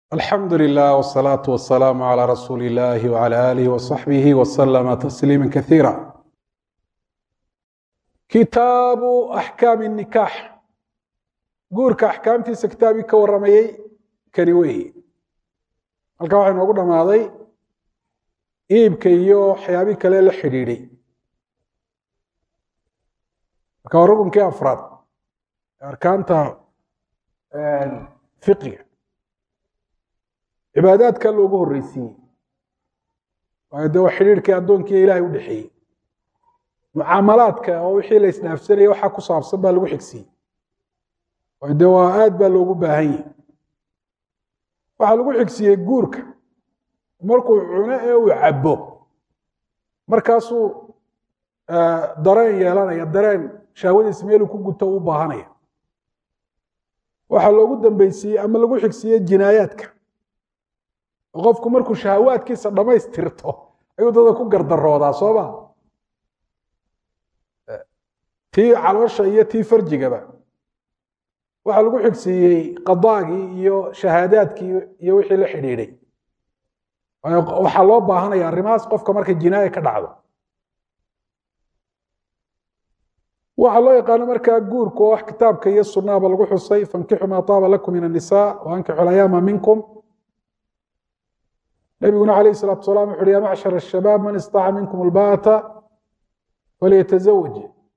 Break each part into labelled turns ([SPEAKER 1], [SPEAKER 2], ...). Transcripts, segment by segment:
[SPEAKER 1] alxamdu lilah wsalaatu wasalaamu calaa rasuuli illahi wcala aalihi wasaxbihi wasalama tasliima kasiira kitaabu axkaami nikaax guurka axkaamtiisa kitaabii ka waramayey kani weeye halkaa waxaa inoogu dhammaaday iibka iyo waxyaabii kale la xidhiidhay marka waa rukunkii afraad arkaanta fiqiga cibaadaadka loogu horreysiiyey waayo de waa xidhiirhkii addoonkiiyo ilaahay u dhexeeyey mucaamalaadka oo wixii la isdhaafsanaya waxaa ku saabsan baa lagu xigsiiyey waayo de waa aad baa loogu baahan yahi waxaa lagu xigsiiyey guurka markuu cuno ee uu cabbo markaasuu dareen yeelanaya dareen shahwadiis meeluu ku guto u baahanaya waxaa loogu dambeysiiyey ama lagu xigsiiyey jinaayaadka oo qofku markuu shahawaadkiisa dhammaystirto ayuu dada ku gardaroodaa soo ma tii caloosha iyo tii farjigaba waxaa lagu xigsiiyey qadaagii iyo shahaadaadkii iyo wixii la xidhiidhay waxaa loo baahanaya arrimahaas qofka markay jinaaya ka dhacdo waxaa loo yaqaano markaa guurku oo wax kitaabka iyo sunahaba lagu xusay fankixu maa taaba lakum min annisaa waankixu layaama minkum nabiguna calayh salaatu salam wuxu uhi ya macshar ashabaab man istaaca minkum albaata falyatazawaj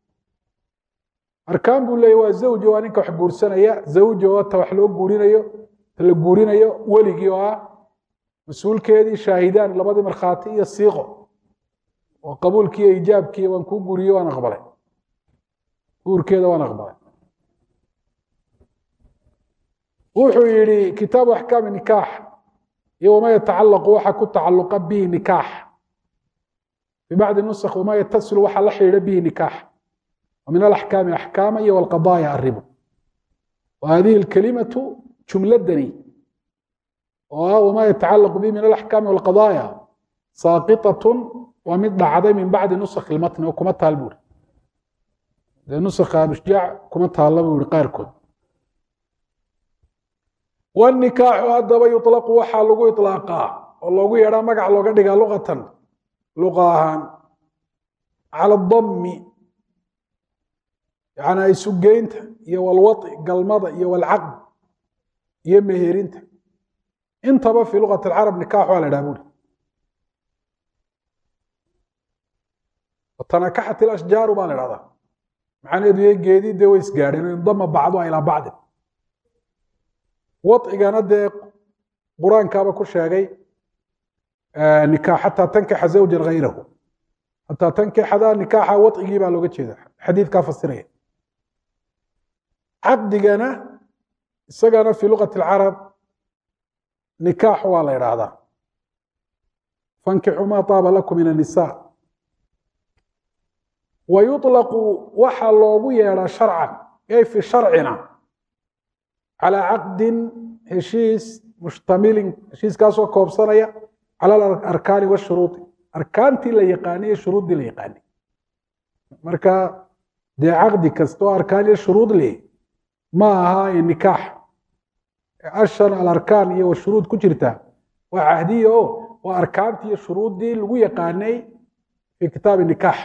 [SPEAKER 1] arkaan buu leeyay waa zawji waa ninka wax guursanaya zawji oo ta wax loo guurinayo ta la guurinayo weligii oo ah mas-uulkeedii shaahidaan labadii markhaati iyo siiqo oo qabuulkii iyo ijaabkii waan kuu guuriye waan aqbalay guurkeeda waan aqbalay wuxuu yihi kitaabu axkaami nikaax iyo wama yatacalaqu waxa ku tacaluqa bihi nikaax bibacdi nusakh wama yatasilu waxa la xidhiidha bihi nikaax min alaxkaami axkaama iyo walqadaaya arribu wa hadihi alkalimatu jumladani oo ah wama yatacalaqu bihi min alaxkaami walqadaaya saaqitatun waa mid dhacday min bacdi nusakh ilmatni oo kuma taal buuri dee nusakha abishjaac kuma taalla buu yihi qaarkood wanikaaxu haddaba yuطlaqu waxaa lagu iطlaaqaa oo loogu yeedhaa magac looga dhigaa luqatan luqa ahaan cala dami yani isugeynta iyo walwaطi galmada iyo walcaqd iyo meherinta intaba fii luqat اlcarab nikaax waa la dhaha buri tanakaxat ilashjaaru baa la dhahdaa macnaheedu iyo geedii dee way isgaadheen o indama bacduha ilaa bacdin waigana dee qur-aankaaba ku sheegay nikaax xataa tankixa zawjan hayrahu xataa tankixada nikaaxa waigii baa looga jeeda xadiidkaa fasiraya caqdigana isagana fii luqati alcarab nikaax waa la idhaahdaa fankixuu maa taaba lakum min annisa wa yuطlaqu waxaa loogu yeedhaa sharcan ay fi sharcina calى caqdin heshiis mushtamilin heshiiskaasoo koobsanaya cala alarkaani washuruudi arkaantii la yaqaanay iyo shuruuddii la yaqaanay marka dee caqdi kasta oo arkaan iyo shuruud leh ma aha nikaax ashan alarkaan iyo washuruud ku jirta waa cahdiya o waa arkaantii iyo shuruuddii lagu yaqaanay fi kitaabi nikaax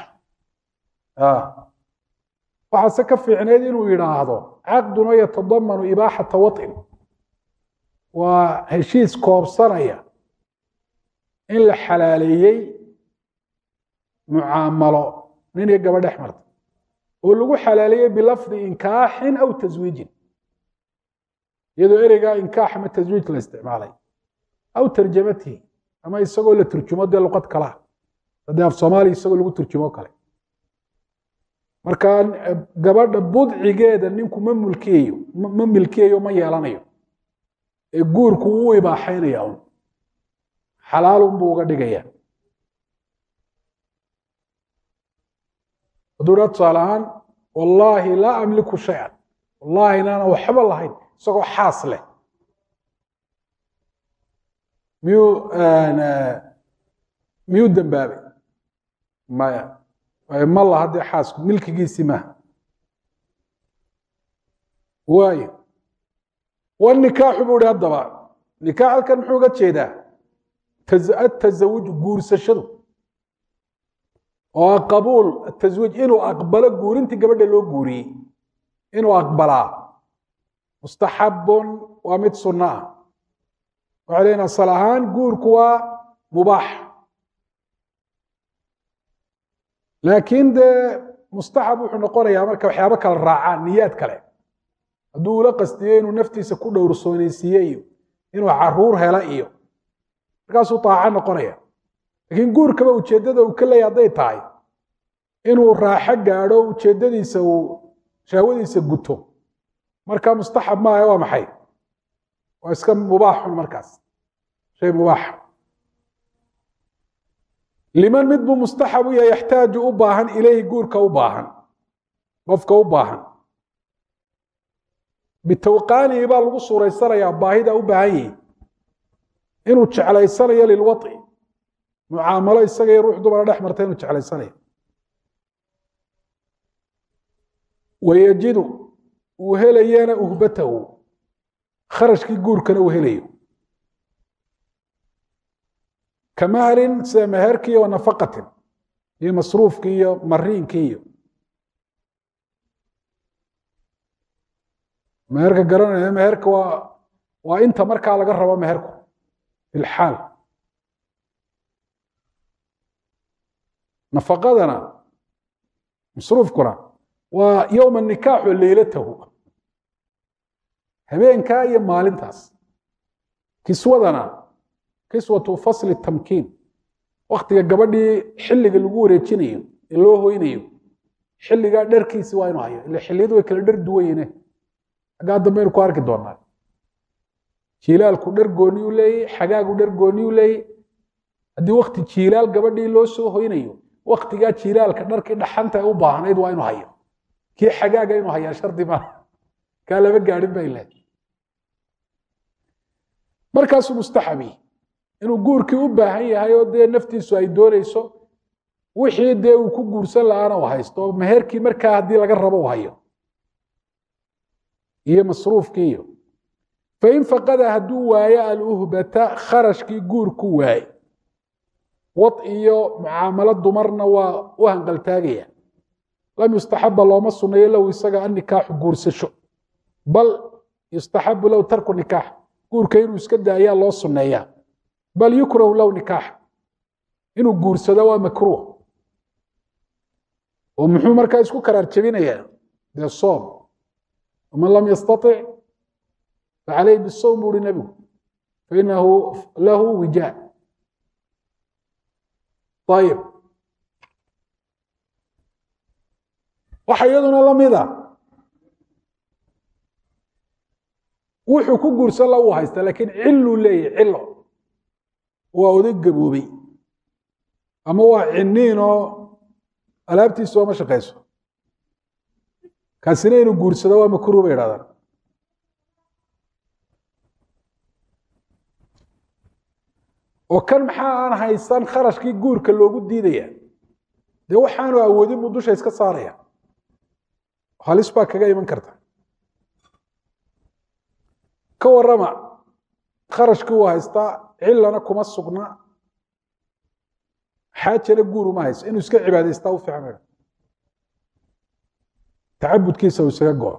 [SPEAKER 1] waxaase ka fiicneyd inuu yidhaahdo caqduna yatadamanu ibaaxata waطin waa heshiis koobsanaya in la xalaaleeyey mucaamalo nin iyo gaba dhex marta oo lagu xalaaleeyey bilafdi inkaaxin aw taswiijin iyadoo ereygaa inkaax ama taswiij la isticmaalay aw tarjamatihi ama isagoo la turjumo dee luqad kalaa sadee af soomaaliya isagoo lagu turjumo kale marka gabadha budcigeeda ninku ma mulkiyayo ma milkiyayo ma yeelanayo ee guurku wuu ibaaxaynaya un xalaalun buu uga dhigaya hadduu dhaa tusaale ahaan wallaahi laa amliku shay-an wallaahi inaana waxba lahayn isagoo xaas leh miyuu miyuu dembaabay maya ma laha dee xaasku milkigiisii maaha waayo wanikaaxu buu ihi haddaba nikaax halkan muxuu uga jeedaa atasawuj guursashadu oo qabuul ataswiij inuu aqbalo guurintii gabadha loo guuriyey inuu aqbalaa mustaxabun waa mid sunno ah waxay leeyiin asal ahaan guurku waa mubaax laakiin dee mustaxab wuxuu noqonayaa marka waxyaabo kala raacaan niyaad kale hadduu ula qastiyo inuu naftiisa ku dhowrsoonaysiiye iyo inuu caruur hela iyo markaasuu taaco noqonaya laakiin guurkaba ujeeddada uu ka leeya hadday tahay inuu raaxo gaadho ujeeddadiisa uu shahwadiisa guto marka mustaxab maaha waa maxay waa iska mubaaxun markaas shay mubaaxa liman mid buu mustaxab u yahay yaxtaaju u baahan ilayhi guurka u baahan qofka u baahan bitawqaanihi baa lagu suuraysanayaa baahida u baahan yihi inuu jeclaysanayo lilwaطi mucaamalo isaga iyo ruux dumara dhex marta inuu jeclaysanayo wayajidu uu helayana uhbatahu kharashkii guurkana uu helayo ka mahrin sida meherkii wa nafaqatin iyo masruufkii iyo mariinkii iyo meherka garanaya meherka waa waa inta markaa laga rabo meherku filxaal nafaqadana masruufkuna waa yowma nikaaxu leylatahu habeenkaa iyo maalintaas kiswadana kiswatu fasli tamkiin waktiga gabadhii xilliga lagu wareejinayo ee loo hoynayo xilligaa dharkiisi waa inuu hayo ila xilliyadu way kala dhar duwayene xaggaa dambe aynu ku arki doonaa jiilaalku dhar gooni u leeyey xagaagu dhar gooni u leeyey haddii wakti jiilaal gabadhii loo soo hoynayo waktigaa jiilaalka dharkii dhaxanta ee u baahnayd waa inuu hayo kii xagaaga inuu hayaa shardi maaha kaa lama gaadhin bay lehed markaasuu mustaxabi inuu guurkii u baahan yahay oo dee naftiisu ay doonayso wixii dee uu ku guursan la-aana u haysto oo meherkii markaa haddii laga rabo u hayo iyo masruufkii iyo fain faqada hadduu waayo aluhbata kharashkii guurku waaye wad iyo mucaamalo dumarna waa u hanqaltaagaya lam yustaxaba looma suneeyo low isaga annikaaxu guursasho bal yustaxabu low tarku nikaax guurka inuu iska daayaa loo suneeyaa bal yukrahu low nikaax inuu guursado waa makruuh oo muxuu markaa isku karaar jebinayaa dee soom waman lam yastaطic facalayh bisowm buu uhi nebigu fainahu lahu wijaa ayib waxa iyaduna la mida wuxuu ku guursan la uu haysta laakiin ciluu leeyahy cilo waa oday gaboobey ama waa ciniin oo alaabtiisu ooma shaqayso kaasina inuu guursado waa makruh bay idhahdaan oo kan maxaa aan haysan kharashkii guurka loogu diidaya dee waxaanu awoodin buu dusha iska saaraya halis baa kaga iman karta ka warama kharashkii uu haystaa cilana kuma sugna xaajana guur uma hayso inuu iska cibaadaystaa u fiican tacabudkiisa uu isaga go-o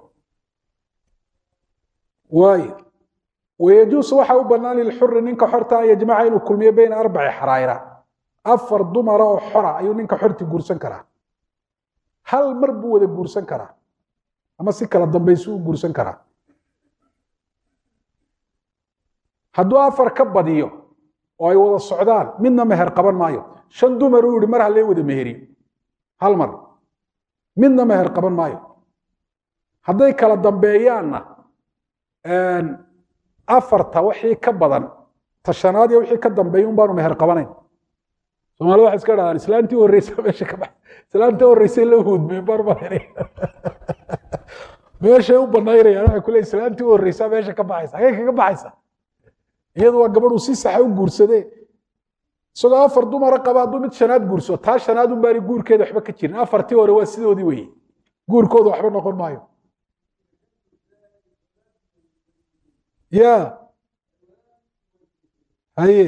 [SPEAKER 1] waayo wayajuusu waxa u bannaan lilxuri ninka xorta an yajmaca inuu kulmiyo beyna arbaci xaraayra afar dumara oo xora ayuu ninka xorti guursan karaa hal mar buu wada guursan karaa ama si kala dambaysu u guursan karaa hadduu afar ka badiyo oo ay wada socdaan midna meher qaban maayo shan dumar uu yihi mar halee wada meheriyo hal mar midna meher qaban maayo hadday kala dambeeyaanna afarta wixii ka badan tashanaad iyo wixii ka dambeeya un baanu meher qabanayn soomaalida waxay iska dhahdaan islaantii horreysa meesha ka bax islaantii horreysay la huudmeen baan mahaynay meeshay u banaynayaan waxay kule islaantii horreysa meesha ka baxaysa hagee kaga baxaysa iyadu waa gabadhu si saxa u guursadee isagoo afar dumara qaba hadduu mid shanaad guurso taa shanaad un baani guurkeeda waxba ka jirin afartii hore waa sidoodii weye guurkooda waxba noqon maayo ya haye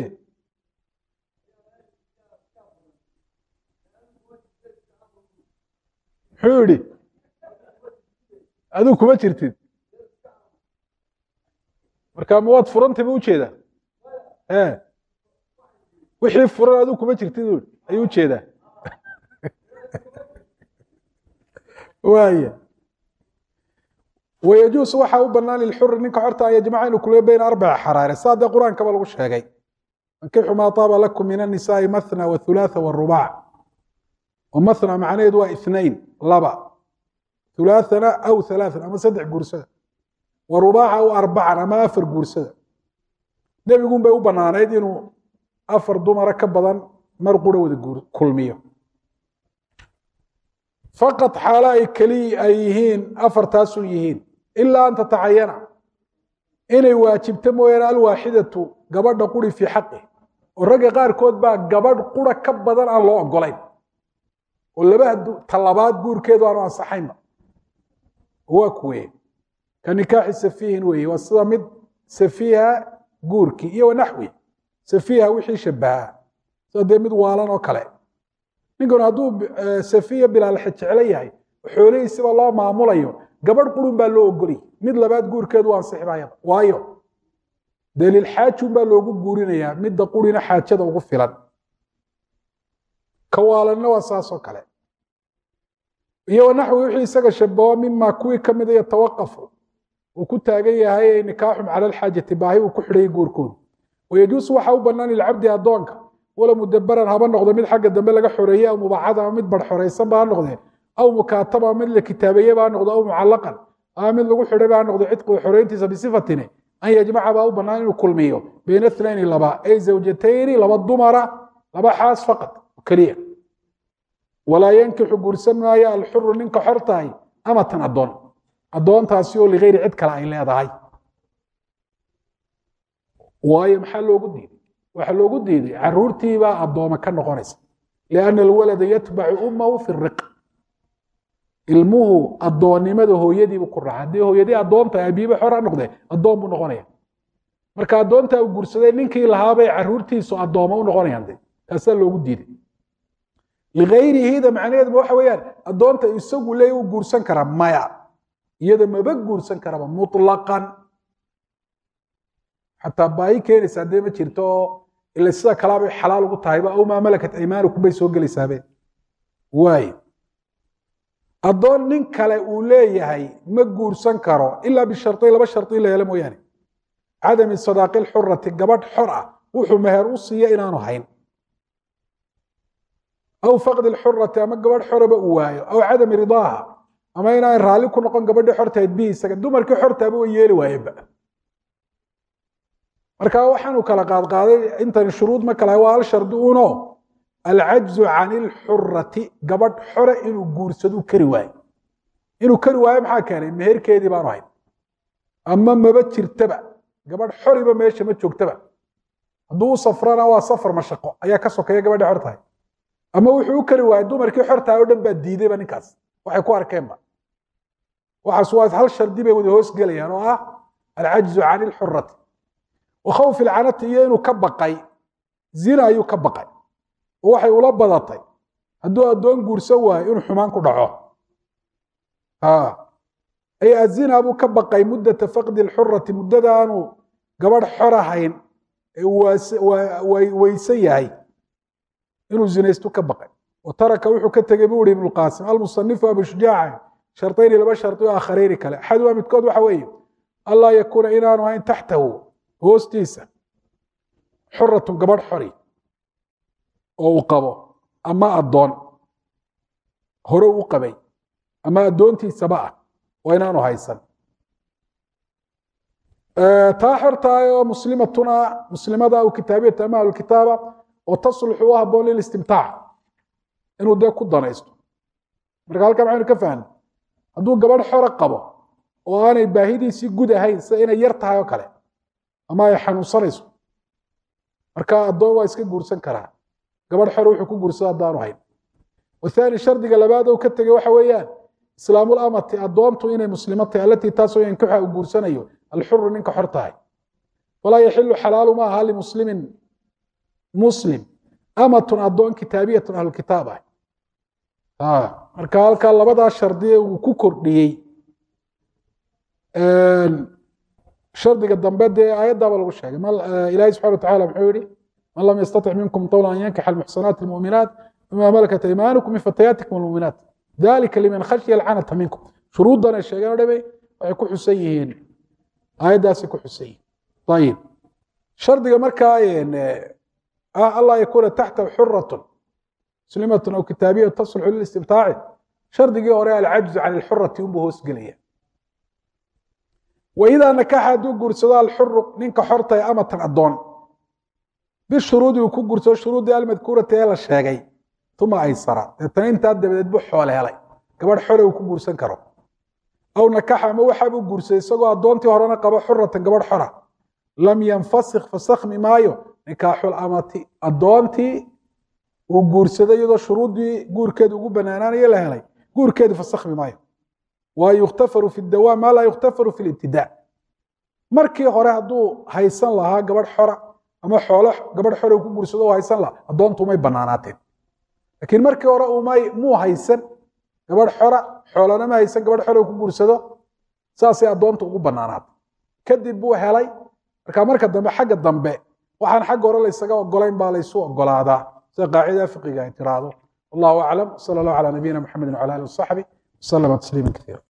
[SPEAKER 1] muxuu yidhi adigu kuma jirtid marka ma waad furantay ba ujeedaa e wixii furan adigu kuma jirtid u ayuu ujeedaa waaya wayajuus waxaa u banaan lilxuri ninka xorta an yajmaca inuu kulmiyo bayna arbaci xaraare saa dee qur-aankaba lagu sheegay ankixu maa taaba lakum min annisaai mathna wathulaatha warubac oo mathna macnaheedu waa ithnain laba hulaathana aw halaathan ama saddex guursada wa rubaaca aw arbacan ama afar guursada nebigun bay u banaanayd inuu afar dumara ka badan mar qura wada kulmiyo faqad xaalo ay keliya ay yihiin afartaasun yihiin ilaa an tatacayana inay waajibto mooyaane alwaaxidatu gabadha quri fii xaqi oo ragga qaarkood baa gabadh qura ka badan aan loo ogolayn oo laba talabaad guurkeedu aanu ansaxaynba waa kuweye ka nikaaxi safiihin weeye waa sida mid safiiha guurkii iyo wanaxwi safiiha wixii shabahaa sida dee mid waalan oo kale ninkan hadduu safiya bilaal jeclo yahay xoolihiisiba loo maamulayo gabadh qurun baa loo ogolay mid labaad guurkeedu waa ansixmayaba waayo daliil xaajun baa loogu guurinayaa midda qurina xaajada ugu filan kawaalanna waa saasoo kale iyo wanaxwi wixii isaga shabaho mima kuwii ka mida yatawaqafu uu ku taagan yahay nikaaxum cala alxaajati baahi uu ku xidhayay guurkoodu wayajuusu waxaa u banaan lilcabdi addoonka wala mudabaran haba noqdo mid xagga dambe laga xoreeye aw mubacad ama mid bar xoraysan ba ha noqdee aw mukaataba mid la kitaabeeye ba ha noqdo aw mucallaqan ama mid lagu xidhay ba ha noqdo cidqigu xoreyntiisa bisifatine an yajmaca baa u banaan inuu kulmiyo bayna ithnayni laba ay zawjatayni laba dumara laba xaas faqad keliya walaa yankixu guursan maayo alxuru ninka xor tahay amatan addoon addoontaasi oo ligayri cid kale ay leedahay waayo maxaa loogu diiday waxaa loogu diiday caruurtiibaa addooma ka noqonaysa lianna alwalada yatbacu ummahu fi riq ilmuhu addoonnimada hooyadiibu ku raaca haddii hooyadii addoonta abiiba xor ha noqdee addoon buu noqonaya marka addoontaa uu guursaday ninkii lahaabay caruurtiisu addooma u noqonayaan de taasaa loogu diiday ligayrihida macnaheeduba waxa weeyaan addoonta isagu leey u guursan karaa maya iyada maba guursan karaba mutlaqan xataa baahi keenaysa haddee ma jirto oo ila sida kalaabay xalaal ugu tahayba aw maa malakat aymaanukum bay soo gelaysaabeen waayo addoon nin kale uu leeyahay ma guursan karo ilaa bisharطayn laba shardi la helo mooyaane cadami sadaaqi lxurati gabadh xor ah wuxuu meher u siiya inaanu hayn aw faqdi lxurati ama gabadh xoraba uu waayo aw cadami ridaaha ama inaan raalli ku noqon gabadhii xortahayd bihi isaga dumarkii xortaaba way yeeli waayeenba marka waxaanu kala qaadqaaday intan shuruud ma kala waa hal shardi uno alcajzu can ilxurati gabadh xore inuu guursadu kari waayo inuu kari waayo maxaa keenay meherkeedii baanu hayn ama maba jirtaba gabadh xoriba meesha ma joogtaba hadduu u safrana waa safar mashaqo ayaa ka sokeeya gabadhii xor tahay ama wuxuu u kari waayey dumarkii xortahay o dhan baa diidayba ninkaas waxay ku arkeenba waxaas waa hal shardi bay wada hoos gelayaan oo ah alcajzu can ilxurati wakhawfi ilcanati iyo inuu ka baqay zina ayuu ka baqay oo waxay ula badatay hadduu addoon guursan waayo inuu xumaan ku dhaco ay azina buu ka baqay muddata faqdi lxurati muddada aanu gabadh xor ahayn weysan yahay inuu zinaystu ka baqay wa taraka wuxuu ka tegey buu ihi ibnu qaasim almusanifu abu shujaaca shardayni laba shardi oo akharayni kale axaduha midkood waxa weeye anlaa yakuuna inaanu ahayn taxtahu hoostiisa xuratun gabadh xori oo uu qabo ama addoon hore u qabay ama addoontiisaba ah waa inaanu haysan taa xortahay oo muslimatuna muslimada aw kitaabiyata ama ahlukitaaba oo tasluxu u haboon lilistimtaac inuu dee ku danaysto marka halkaa maxaynu ka fahna hadduu gabadh xore qabo oo aanay baahidiisii gud ahayn sida inay yar tahay oo kale ama ay xanuunsanayso marka addoon waa iska guursan karaa gabadh xore wuxuu ku guursada haddaanu hayn wathani shardiga labaad ou ka tegey waxa weeyaan islaamul amati addoontu inay muslimo tahay allatii taasoo yankixuha uu guursanayo alxuru ninka xor tahay falaa yaxilu xalaalu ma aha limuslimin muslim amatun addoon kitaabiyatun ahlukitaab ah marka halkaa labadaa shardiye uu ku kordhiyey shardiga dambe dee aayaddaaba lagu sheegay ilaahi subxana wa tacala muxuu yihi man lam yastatic minkum tawla an yankixa almuxsanaati almu'minaat bima malakat aymanukum min fatayaatikum almu'minaat dalika liman khashya alcanata minkum shuruuddan ay sheegeen o dhame waxay ku xusan yihiin aayaddaasay ku xusan yihiin ayib shardiga markaa ah allah yakuuna taxta xuratun muslimatun aw kitaabiyatu taslixu lilistibtaaci shardigii hore alcajzu can ilxurati unbuu hoos gelaya waidaa nakaxa hadduu guursado alxuru ninka xorta ee amatan addoon bishuruudi uu ku guursado shuruudii almadkuurati ee la sheegay uma aysara deetana intaa dabadeed buu xoole helay gabadh xore uu ku guursan karo aw nakaxa ama waxaabuu guursaday isagoo addoontii horena qabo xuratan gabadh xora lam yanfasik fasakhmi maayo nikaaxul amati addoontii uu guursaday iyadoo shuruuddii guurkeedu ugu banaanaanayo la helay guurkeedu fasakhmi maayo waa yukhtafaru fi dawaam maa laa yukhtafaru fi libtidaa markii hore hadduu haysan lahaa gabadh xora ama xoolo gabadh xore uu ku guursado u haysan lahaa addoontu umay banaanaateen laakiin markii hore umay muu haysan gabadh xora xoolana ma haysan gabadh xore uu ku guursado saasay addoontu ugu banaanaatay kadib buu helay marka marka dambe xagga dambe waxaan xagga hore laysaga ogolayn baa laysu ogolaadaa sida qaacida fiqiga ay tiraahdo wallahu aclam sala allahu calaa nabiyina maxamedin wcala alihi wasaxbi wasalama tasliima kaiira